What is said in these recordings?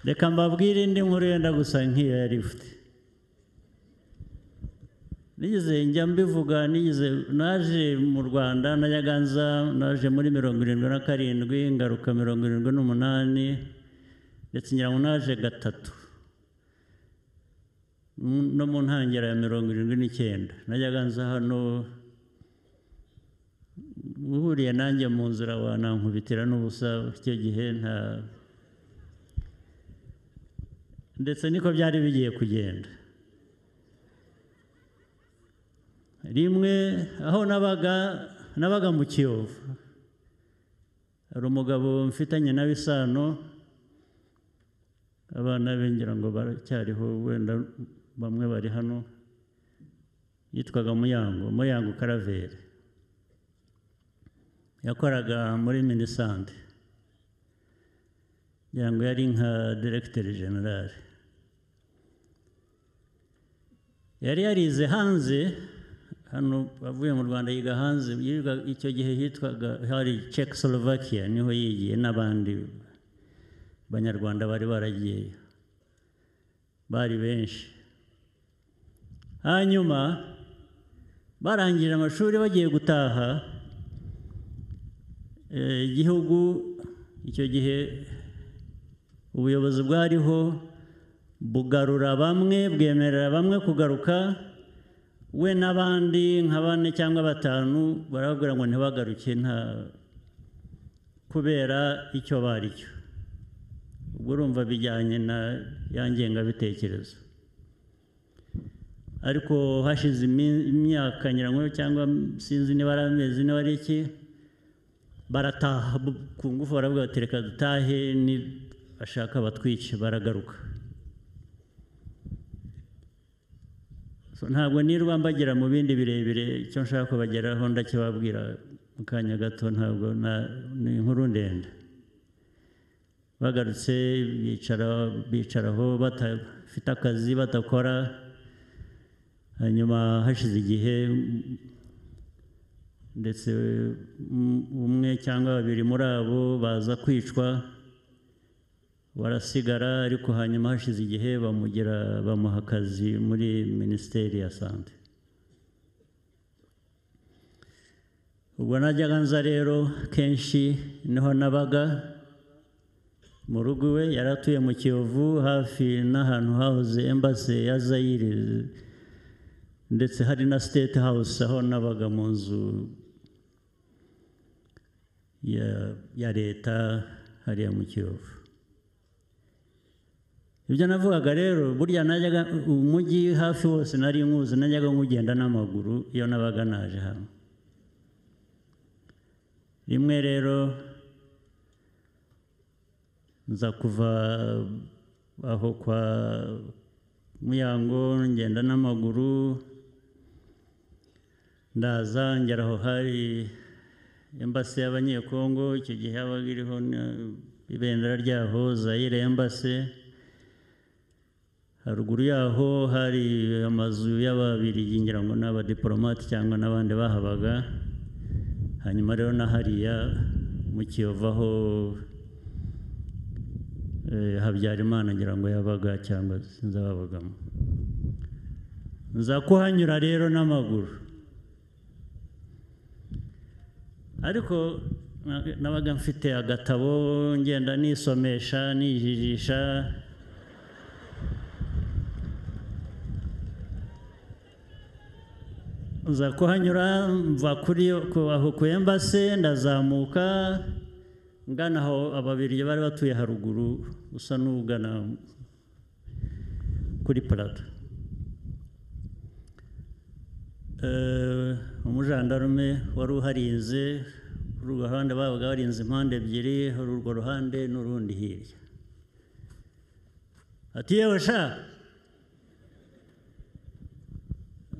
reka mbabwire indi nkuru yenda gusa nk'iyo yari ifite nigeze njya mbivuga nigeze naje mu rwanda najyaga nza naje muri mirongo irindwi na karindwi ngaruka mirongo irindwi n'umunani ndetse ngira ngo naje gatatu no mu ntangiriro ya mirongo irindwi n'icyenda najyaga nza hano uhuriye nanjye mu nzira wanankubitira n'ubusa icyo gihe nta ndetse niko byari bigiye kugenda rimwe aho nabaga nabaga mu kiyovu hari umugabo mfitanye nawe isano abana be ngira ngo baracyariho wenda bamwe bari hano yitwaga muyango muyango karaveri yakoraga muri minisante ngira ngo yari nka diregiteri generale yari yarize hanze hano avuye mu rwanda yiga hanze icyo gihe hitwaga hari Czechoslovakia niho yigiye n'abandi banyarwanda bari baragiyeyo bari benshi hanyuma barangije amashuri bagiye gutaha igihugu icyo gihe ubuyobozi bwariho bugarura bamwe bwemerera bamwe kugaruka we n'abandi nka bane cyangwa batanu barababwira ngo ntibagaruke nta kubera icyo bari cyo ubwo urumva bijyanye na ya ngengabitekerezo ariko hashize imyaka nyirangombwa cyangwa sinzi niba ari amezi niba ari iki barataha ku ngufu baravuga bati reka dutahe bashaka batwice baragaruka ntabwo nirwa mbagira mu bindi birebire icyo nshaka kubageraho ndakibabwira mu kanya gato ntabwo ni inkuru ndende bagarutse bicaraho badafite akazi badakora hanyuma hashize igihe ndetse umwe cyangwa babiri muri abo baza kwicwa barasigara ariko hanyuma hashize igihe bamugira bamuha akazi muri minisiteri ya sante ubwo najyaga nza rero kenshi niho nabaga mu rugo iwe yari atuye mu kiyovu hafi n'ahantu hahoze embase ya zayire ndetse hari na siteti hawusi aho nabaga mu nzu ya leta hariya mu kiyovu ibyo navugaga rero burya najyaga umujyi hafi wose nari nkuzi najyaga nkugenda n'amaguru iyo nabaga naje hamwe rimwe rero nza kuva aho kwa muyango ngenda n'amaguru ndaza ngera aho hari embasi y'abanyekongo icyo gihe yabaga iriho ibendera ryaho zayire embasi haruguru yaho hari amazu y'ababirigi ngira ngo ni abadiporomate cyangwa n'abandi bahabaga hanyuma rero na hariya mu kiyovu aho habyarimana ngira ngo yabaga cyangwa sinzi ababagamo nza kuhanyura rero n'amaguru ariko nabaga mfite agatabo ngenda nisomesha nijijisha nza kuhanyura mva kuri aho ku embase ndazamuka ngana aho ababiri bari batuye haruguru usa n'ugana kuri parado umujandarume wari uharinze kuri urwo ruhande babaga barinze impande ebyiri hari urwo ruhande n'urundi hirya ati yewe sha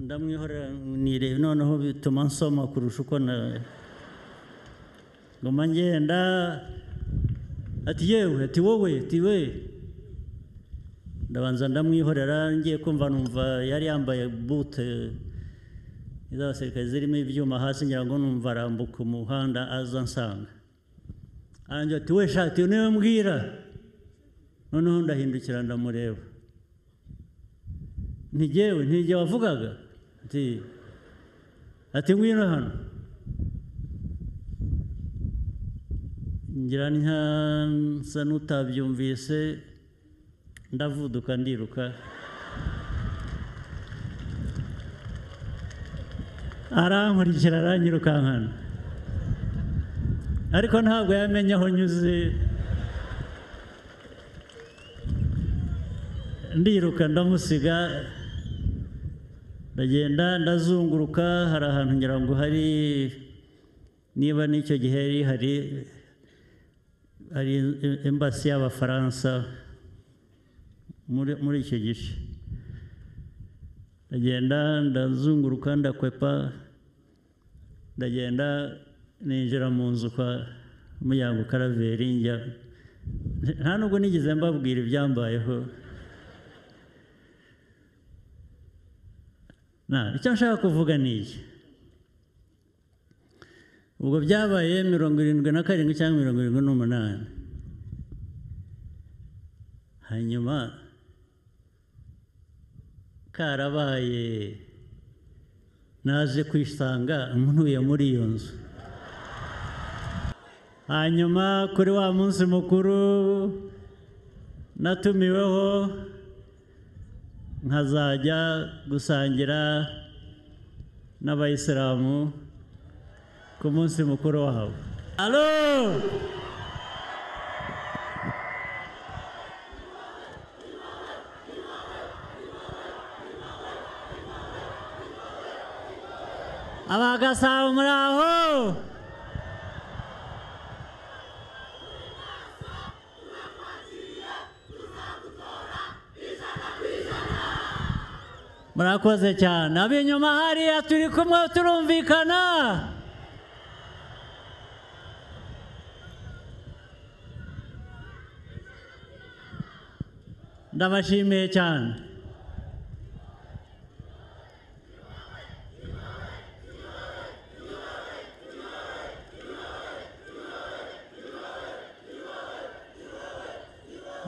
ndamwihorera nirebe noneho bituma nsoma kurusha uko na ngoma ngenda ati yewe ati wowe ati we ndabanza ndamwihorera ngiye kumva numva yari yambaye bute iz'abasirikare zirimo ibyuma hasi ngira ngo numva arambuka umuhanda aza ansanga arangira ati we shati niwe mbwira noneho ndahindukira ndamureba ntigewe ntige wavugaga ati ati ngwino hano ngira nsa n'utabyumvise ndavuduka ndiruka arankurikira aranyirukankana ariko ntabwo yamenye aho nyuze ndiruka ndamusiga ndagenda ndazunguruka hari ahantu ngira ngo hari niba n'icyo gihe hari hari embasi y'abafaransa muri icyo gice ndagenda ndazunguruka ndakwepa ndagenda ninjira mu nzu kwa muyango karaveri njya nta nubwo nigeze mbabwira ibyambayeho icyo nshaka kuvuga ni iki ubwo byabaye mirongo irindwi na karindwi cyangwa mirongo irindwi n'umunani hanyuma karabaye naje kwisanga ntuye muri iyo nzu hanyuma kuri wa munsi mukuru natumiweho nkazajya gusangira n'abayisilamu ku munsi mukuru wabo alo abagasabo muri aho murakoze cyane ab'inyuma hariya turi kumwe turumvikana ndabashimiye cyane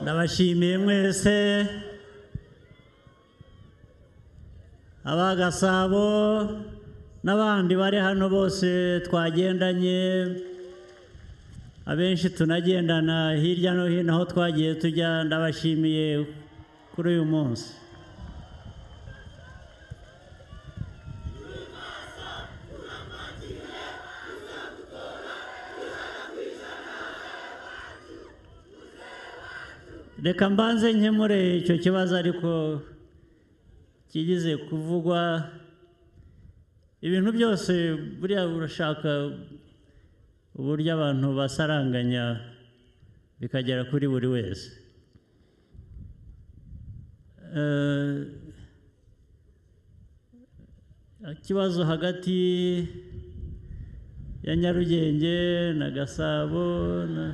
ndabashimiye mwese abagasabo n'abandi bari hano bose twagendanye abenshi tunagendana hirya no hino aho twagiye tujya ndabashimiye kuri uyu munsi reka mbanze nkemure icyo kibazo ariko kigeze kuvugwa ibintu byose buriya urashaka uburyo abantu basaranganya bikagera kuri buri wese ikibazo hagati ya nyarugenge na gasabo na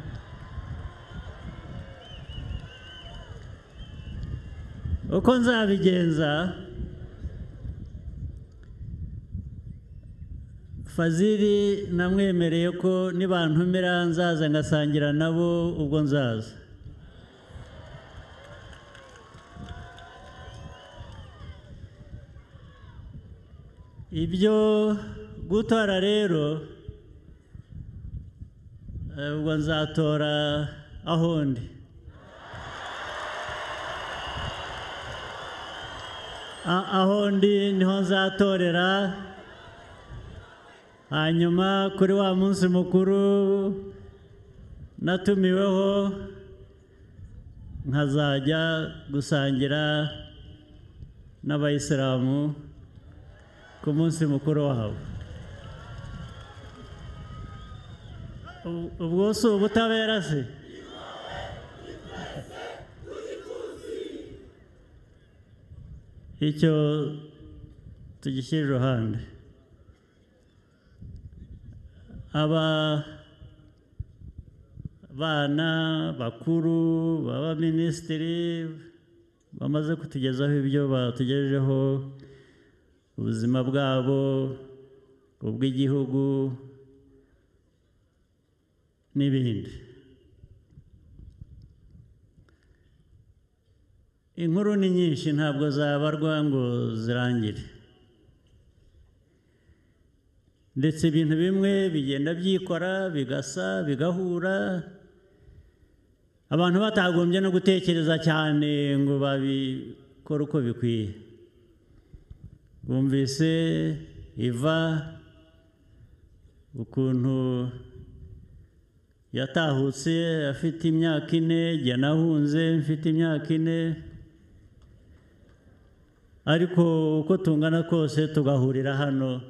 uko nzabigenza fazili namwemereye ko nibantumira nzaza ngasangira nabo ubwo nzaza ibyo gutora rero ubwo nzatora aho ndi aho ndi niho nzatorera hanyuma kuri wa munsi mukuru natumiweho nkazajya gusangira n'abayisilamu ku munsi mukuru wabo ubwo si ubutabera se icyo tugishyira iruhande aba bana bakuru b'abaminisitiri bamaze kutugezaho ibyo batugejejeho ubuzima bwabo ubw'igihugu n'ibindi inkuru ni nyinshi ntabwo zabarwa ngo zirangire ndetse ibintu bimwe bigenda byikora bigasa bigahura abantu batagombye no gutekereza cyane ngo babikore uko bikwiye bumvise iva ukuntu yatahutse afite imyaka ine igihe nahunze mfite imyaka ine ariko uko tungana kose tugahurira hano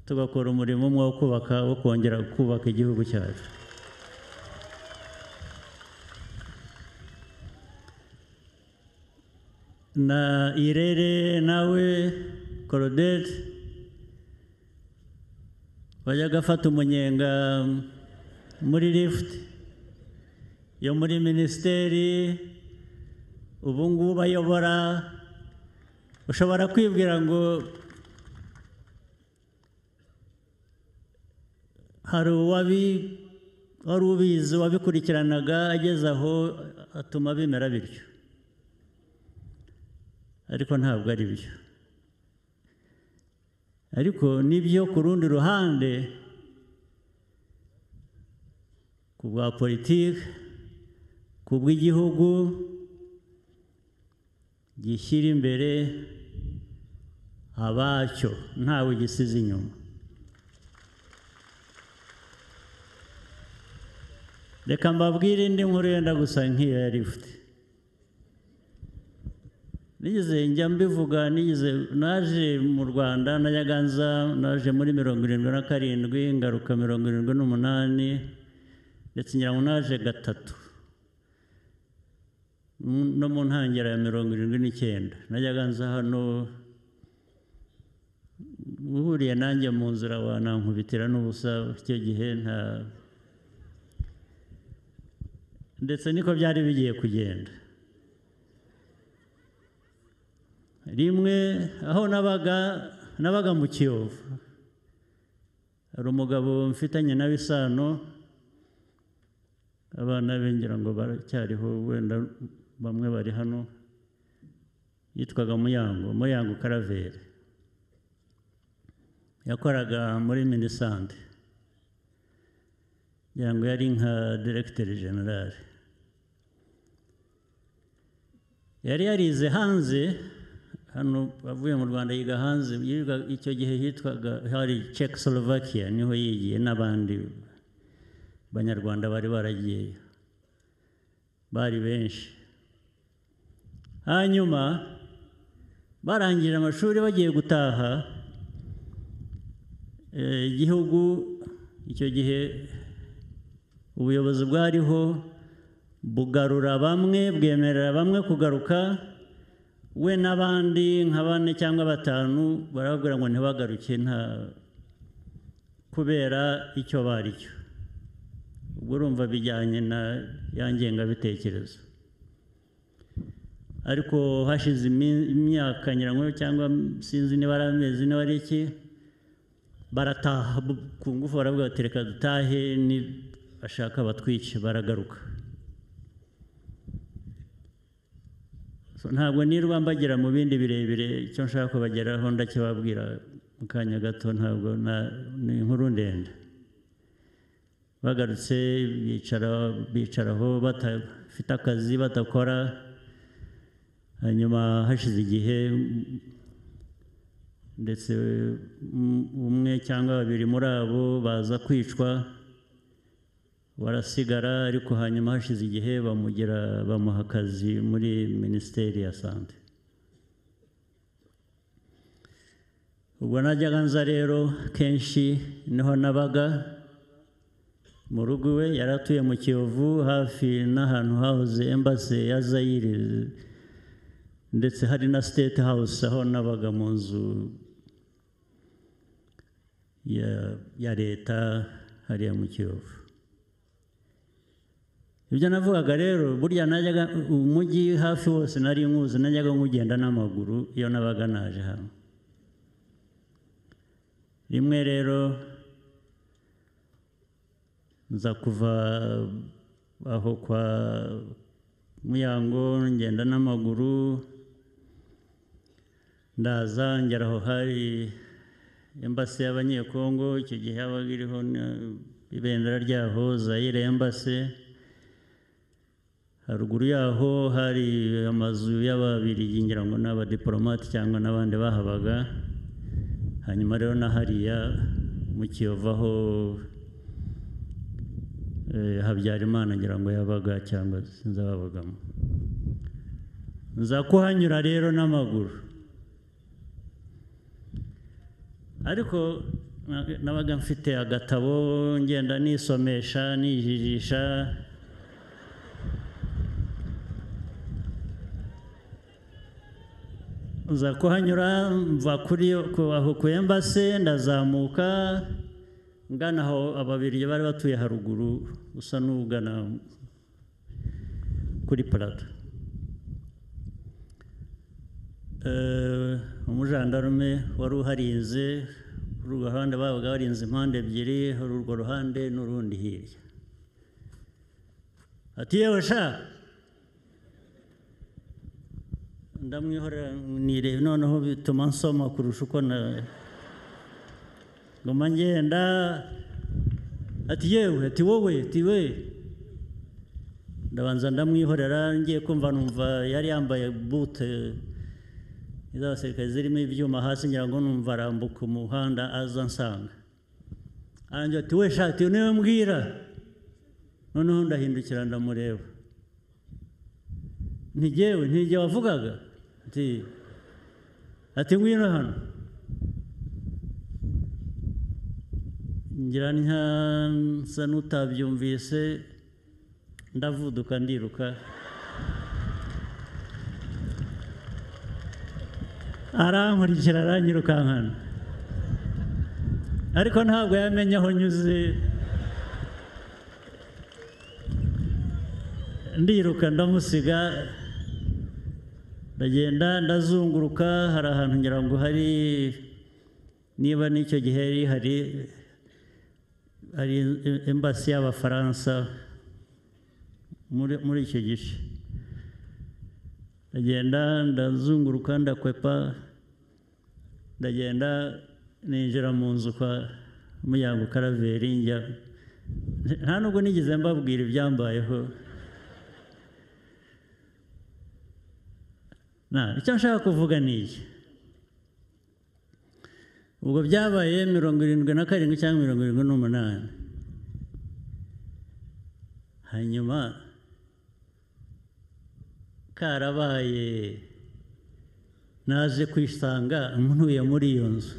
tugakora umurimo umwe wo kubaka wo kongera kubaka igihugu cyacu na irere nawe koroderi wajyaga afata umunyenga muri lifuti yo muri minisiteri ubu ngubu ayobora ushobora kwibwira ngo hari uwari ubizi wabikurikiranaga ageze aho atuma bimera bityo ariko ntabwo ari byo ariko nibyo ku rundi ruhande ku bwa politiki ku bw'igihugu gishyira imbere abacyo ntawe gisize inyuma reka mbabwire indi nkuru yenda gusa nk'iyo yari ifite nigeze njya mbivuga nigeze naje mu rwanda najyaga nza naje muri mirongo irindwi na karindwi ngaruka mirongo irindwi n'umunani ndetse ngira ngo naje gatatu no mu ntangiriro ya mirongo irindwi n'icyenda najyaga nza hano uhuriye nanjye mu nzira wanankubitira n'ubusa icyo gihe nta ndetse niko byari bigiye kugenda rimwe aho nabaga nabaga mu kiyovu hari umugabo mfitanye nawe isano abana be ngira ngo baracyariho wenda bamwe bari hano yitwaga muyango muyango karaveri yakoraga muri minisante ngira ngo yari nka diregiteri generale yari yarize hanze hano avuye mu rwanda yiga hanze icyo gihe hitwaga hari Czechoslovakia niho yigiye n'abandi abanyarwanda bari baragiyeyo bari benshi hanyuma barangije amashuri bagiye gutaha igihugu icyo gihe ubuyobozi bwariho bugarura bamwe bwemerera bamwe kugaruka we n'abandi nka bane cyangwa batanu barababwira ngo ntibagaruke nta kubera icyo bari cyo ubwo urumva bijyanye na ya ngengabitekerezo ariko hashize imyaka nyirango cyangwa sinzi niba ari amezi niba ari iki barataha ku ngufu baravuga bati reka dutahe bashaka batwice baragaruka ntabwo nirwa mbagira mu bindi birebire icyo nshaka kubageraho ndakibabwira mu kanya gato ntabwo ni inkuru ndende bagarutse bicaraho batafite akazi badakora hanyuma hashize igihe ndetse umwe cyangwa babiri muri abo baza kwicwa barasigara ariko hanyuma hashize igihe bamugira bamuha akazi muri minisiteri ya sante ubwo najyaga nza rero kenshi niho nabaga mu rugo iwe yari atuye mu kiyovu hafi n'ahantu hahoze embase ya zayire ndetse hari na siteti hawusi aho nabaga mu nzu ya leta hariya mu kiyovu ibyo navugaga rero burya najyaga umujyi hafi wose nari nkuzi najyaga nkugenda n'amaguru iyo nabaga naje hano rimwe rero nza kuva aho kwa muyango ngenda n'amaguru ndaza ngera aho hari embasi y'abanyekongo icyo gihe habaga iriho na- ibendera ryaho zayire embasi haruguru yaho hari amazu y'ababirigi ngira ngo ni abadiporomate cyangwa n'abandi bahabaga hanyuma rero na hariya mu kiyovu aho eh, habyarimana ngira ngo yabaga cyangwa sinzi ababagamo nza kuhanyura rero n'amaguru ariko na- nabaga mfite agatabo ngenda nisomesha nijijisha nza kuhanyura mva kuri yo- ku- aho ku embase ndazamuka ngana aho ababirigi bari batuye haruguru usa n'ugana kuri parado Eh, umujandarume wari uharinze kuri urwo ruhande babaga barinze impande ebyiri hari urwo ruhande n'urundi hirya ati yewe sha ndamwihorera nireba noneho bituma nsoma kurusha uko na ngoma ngenda ati yewe ati wowe ati we ndabanza ndamwihorera ngiye kumva numva yari yambaye bute iz'abasirikare zirimo ibyuma hasi ngira ngo numva arambuka umuhanda aza nsanga arangira ati we shati uyu niwe mbwira noneho ndahindukira ndamureba ntigewe ntige wavugaga ati ati ngwino hano ngira nka nsa n'utabyumvise ndavuduka ndiruka arankurikira aranyirukankana ariko ntabwo yamenye aho nyuze ndiruka ndamusiga ndagenda ndazunguruka hari ahantu ngira ngo hari niba n'icyo gihe hari hari hari embasi y'abafaransa muri muri icyo gice ndagenda ndazunguruka ndakwepa ndagenda ninjira mu nzu kwa muyango karaveri njya nta nubwo nigeze mbabwira ibyambayeho Na, icyo nshaka kuvuga ni iki ubwo byabaye mirongo irindwi na karindwi cyangwa mirongo irindwi n'umunani hanyuma karabaye naje kwisanga ntuye muri iyo nzu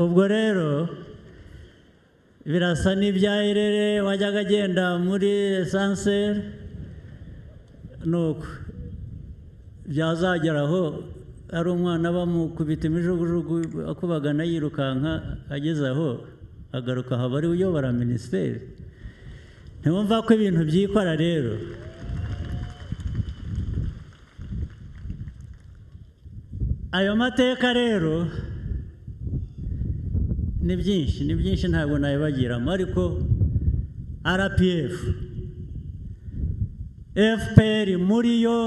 ubwo rero birasa n'ibya irere wajyaga agenda muri esanseri nuko byazageraho ari umwana bamukubita imijugujugu akubagana yirukanka ageze aho agaruka aha bari uyobora minisiteri ntiwumva ko ibintu byikora rero ayo mateka rero ni byinshi ni byinshi ntabwo nayibagiramo ariko rpf fpr muri yo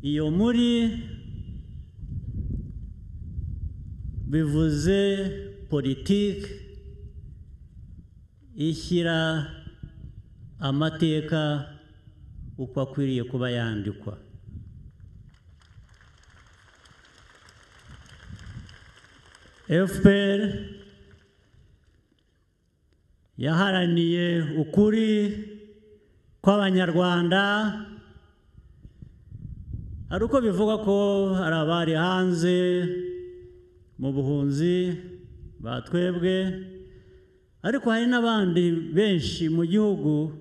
iyo muri bivuze politiki ishyira amateka uko akwiriye kuba yandikwa fpr yaharaniye ukuri kw'abanyarwanda hari uko bivugwa ko hari abari hanze mu buhunzi batwebwe ariko hari n'abandi benshi mu gihugu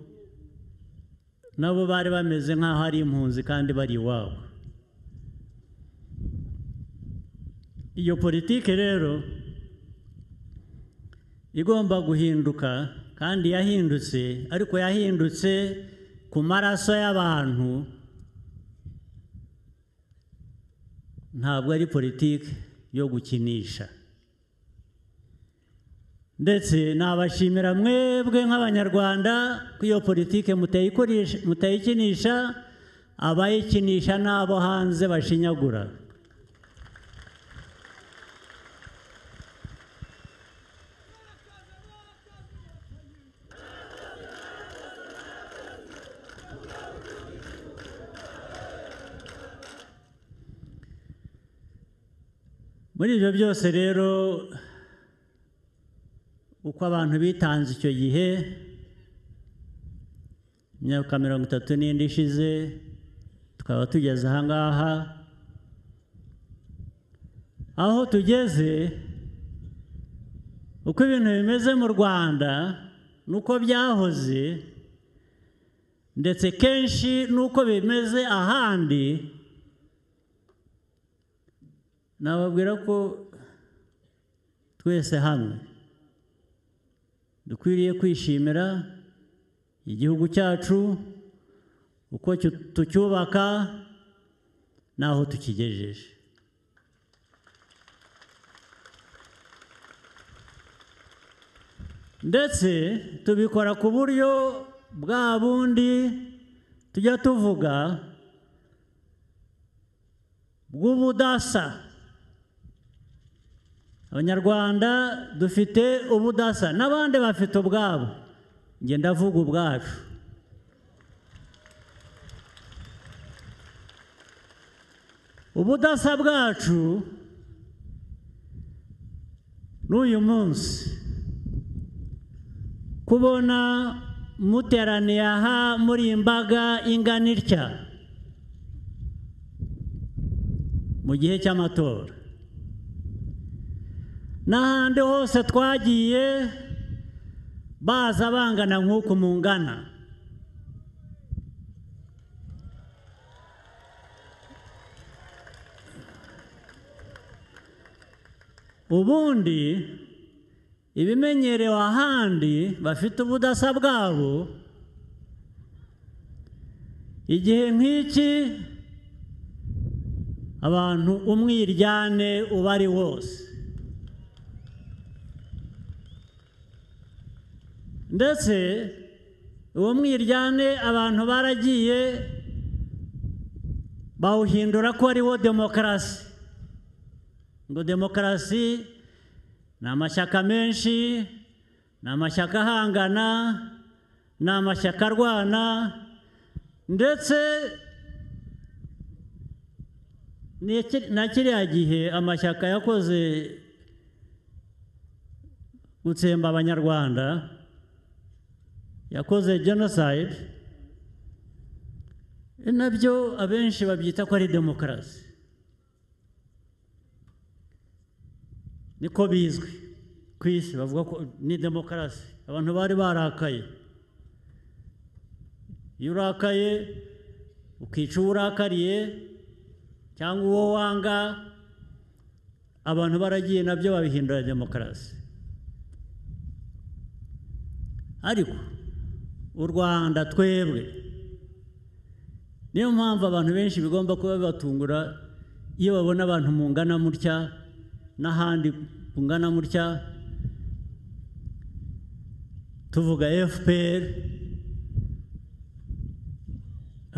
nabo bari bameze nk'aho ari impunzi kandi bari iwabo iyo politiki rero igomba guhinduka kandi yahindutse ariko yahindutse ku maraso y'abantu ntabwo ari politiki yo gukinisha ndetse nabashimira mwebwe nk'abanyarwanda ko iyo politiki mutayikinisha abayikinisha n'abo hanze bashinyagura muri ibyo byose rero uko abantu bitanze icyo gihe imyaka mirongo itatu n'indi ishize tukaba tugeze aha ngaha aho tugeze uko ibintu bimeze mu rwanda nuko byahoze ndetse kenshi nuko bimeze ahandi nababwira ko twese hamwe dukwiriye kwishimira igihugu cyacu uko tucyubaka n'aho tukigejeje ndetse tubikora ku buryo bwa bundi tujya tuvuga bw'ubudasa abanyarwanda dufite ubudasa n'abandi bafite ubwabo njye ndavuga ubwacu ubudasa bwacu n'uyu munsi kubona muteraniye aha muri imbaga ingana itya mu gihe cy'amatora n'ahandi hose twagiye baza bangana nk'uku mungana ubundi ibimenyerewe ahandi bafite ubudasa bwabo igihe nk'iki abantu umwiryane uba ari wose ndetse uwo mwiryane abantu baragiye bawuhindura ko ariwo demokarasi ngo demokarasi ni amashyaka menshi ni amashyaka ahangana ni amashyaka arwana ndetse na kiriya gihe amashyaka yakoze gutsemba abanyarwanda yakoze jenoside nabyo abenshi babyita ko ari demokarasi niko bizwi ku isi bavuga ko ni demokarasi abantu bari barakaye iyo urakaye ukica uwo urakariye cyangwa uwo wanga abantu baragiye nabyo babihindura demokarasi ariko u rwanda twebwe niyo mpamvu abantu benshi bigomba kuba bibatungura iyo babona abantu mungana mutya n'ahandi mungana mutya tuvuga fpr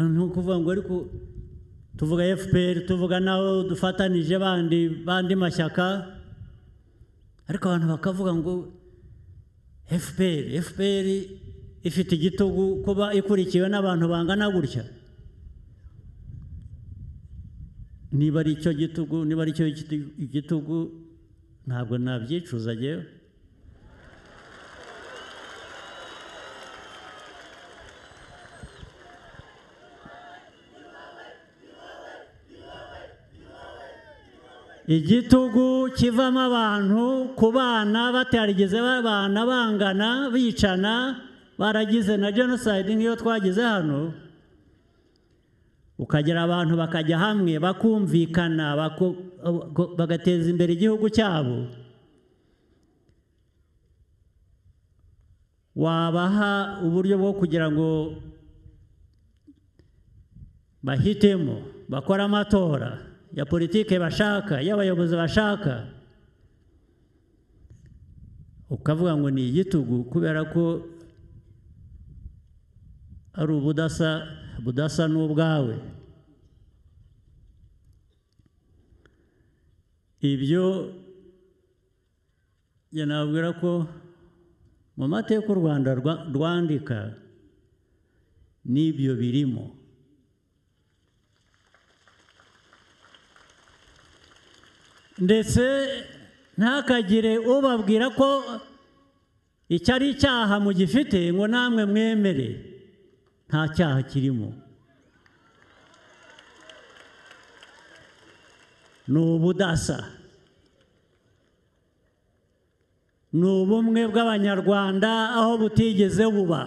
ni ukuvuga ngo ariko tuvuga fpr tuvuga naho dufatanije bandi bandi mashyaka ariko abantu bakavuga ngo fpr fpr ifite igitugu kuba ikurikiwe n'abantu bangana gutya niba ari icyo gitugu niba ari cyo igitugu ntabwo nabyicuza agewe igitugu kivamo abantu ku bana batarigeze babana bangana bicana baragize na jenoside nk'iyo twagize hano ukagira abantu bakajya hamwe bakumvikana bagateza imbere igihugu cyabo wabaha uburyo bwo kugira ngo bahitemo bakore amatora ya politike bashaka y'abayobozi bashaka ukavuga ngo ni igitugu kubera ko ari ubudasa budasa n'ubwawe ibyo njye nabwira ko mu mateka u rwanda rwa- rwandika n'ibyo birimo ndetse ntakagire ubabwira ko icyo ari icyaha mugifite ngo namwe mwemere nta cyaha kirimo ni ubudasa ni ubumwe bw'abanyarwanda aho butigeze buba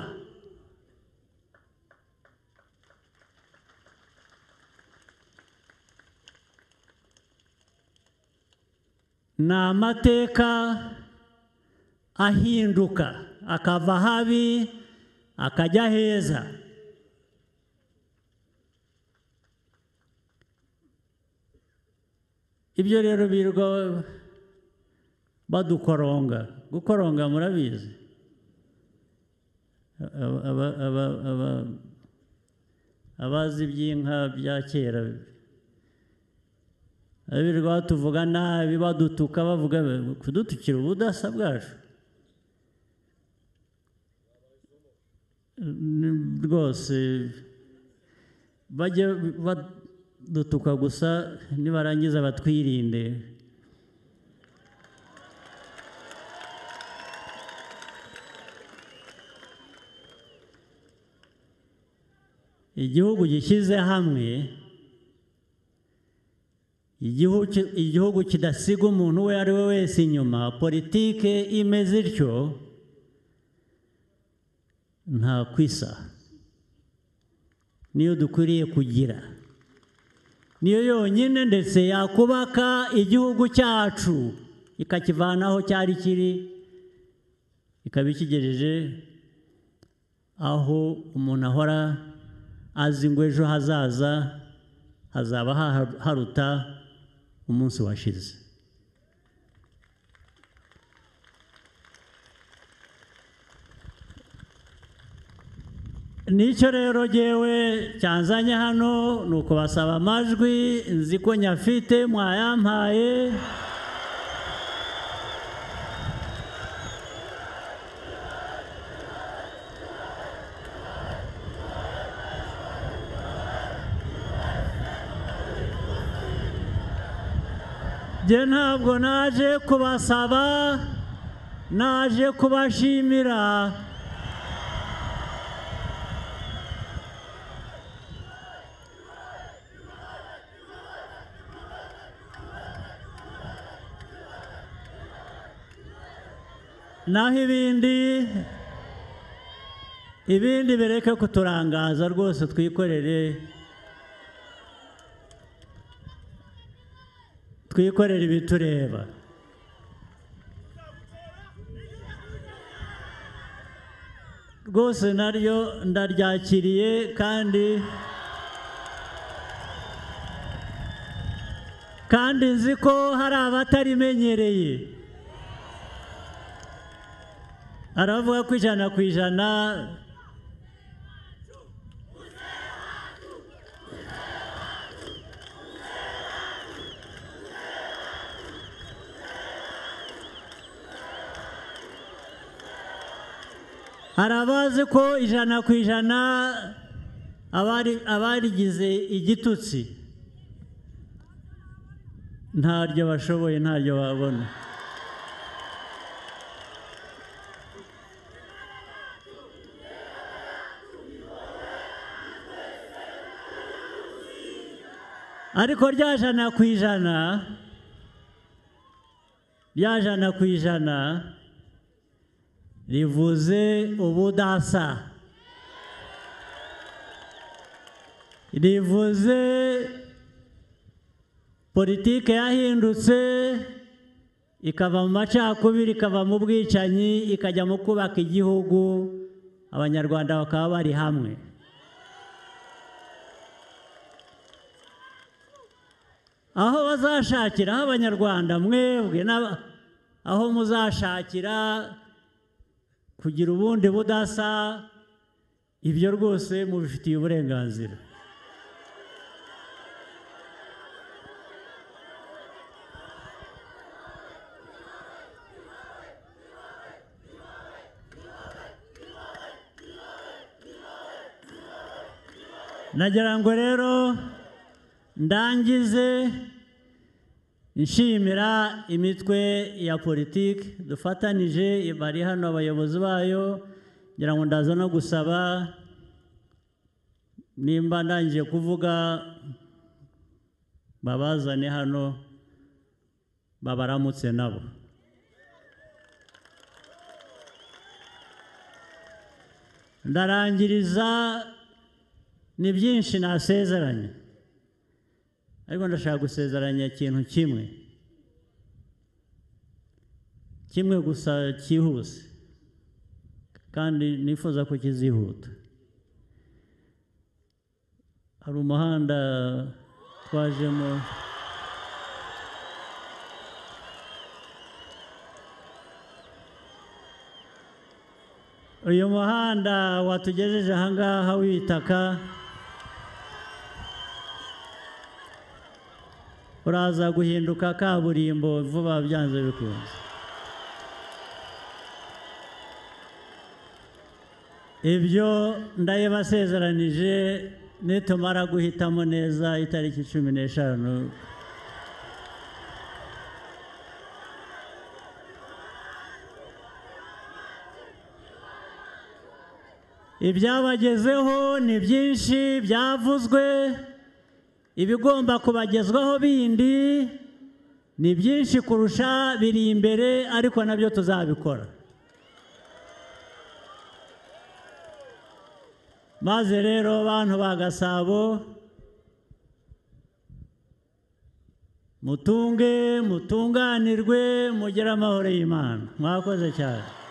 ni amateka ahinduka akava habi akajya heza ibyo rero birirwa badukoronga gukoronga murabizi Aba- aba- aba- aba- abazi iby'inka bya kera abirirwa batuvuga nabi badutuka bavuga kudutukira ubudasa bwacu Ni- rwose bajye badutuka gusa nibarangiza batwirinde igihugu gishyize hamwe igihugu ki- igihugu kidasiga umuntu uwo ari we wese inyuma politike imeze ityo nta kwisa niyo dukwiriye kugira niyo yonyine ndetse yakubaka igihugu cyacu ikakivana aho cyari kiri ikaba ikigejeje aho umuntu ahora azi ngo ejo hazaza hazaba haha- haruta umunsi washize nicyo rero ngewe cyanzanye hano ni ukubasaba amajwi nzi ko nyafite mwayampaye njye ntabwo naje kubasaba naje kubashimira naho ibindi ibindi bireke kuturangaza rwose twikorere twikorere ibitureba rwose naryo ndaryakiriye kandi kandi nzi ko hari abatarimenyereye aravuga ko ijana ku ijana hari abazi ko ijana ku ijana abari- abarigize igitutsi ntaryo bashoboye ntaryo babona ariko rya jana ku ijana rya jana ku ijana rivuze ubudasa rivuze politike yahindutse ikava mu macakubiri ikava mu bwicanyi ikajya mu kubaka igihugu abanyarwanda bakaba bari hamwe aho bazashakira aho abanyarwanda mwebwe n'aba- aho muzashakira kugira ubundi budasa ibyo rwose mubifitiye uburenganzira nagira ngo rero ndangize nshimira imitwe ya politiki dufatanije bari hano abayobozi bayo ngira ngo ndaza no gusaba nimba ndangije kuvuga babazane hano babaramutse nabo ndarangiriza ni byinshi nasezeranye ariko ndashaka gusezeranya ikintu kimwe kimwe gusa cyihuse kandi nifuza ko kizihuta hari umuhanda twajemo uyu muhanda watugejeje ahangaha w'ibitaka uraza guhinduka kaburimbo vuba byanze bikunze ibyo ndabibasezeranije nitumara guhitamo neza itariki cumi n'eshanu ibyabagezeho ni byinshi byavuzwe ibigomba kubagezwaho bindi ni byinshi kurusha biri imbere ariko nabyo tuzabikora maze rero bantu ba gasabo mutunge mutunganirwe mugire amahoro y'imana mwakoze cyane